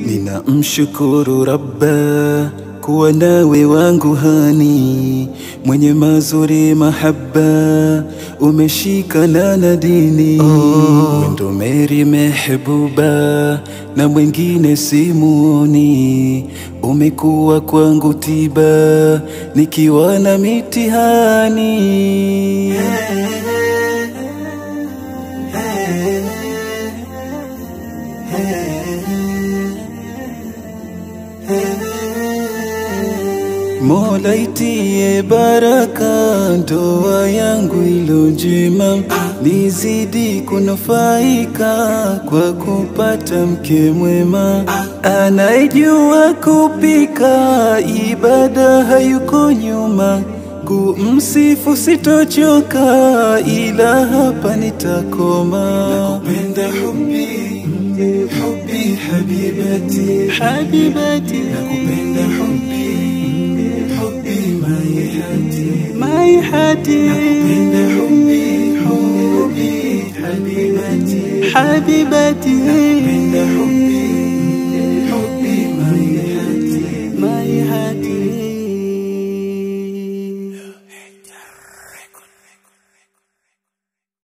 Ninamshukuru Rabba kuwa nawe wangu hani, mwenye mazuri mahaba, umeshikana na dini oh. Wendo Meri mehbuba na mwingine simuoni, umekuwa kwangu tiba nikiwa na mitihani Mola itie baraka ndoa yangu ilo njema, nizidi kunufaika kwa kupata mke mwema, anayejua kupika, ibada hayuko nyuma, kumsifu sitochoka, ila hapa nitakoma. Nakupenda hubi hubi habibati habibati, nakupenda hubi hubi maihati maihati, nakupenda hubi hubi habibati habibati, nakupenda hubi hubi maihati maihati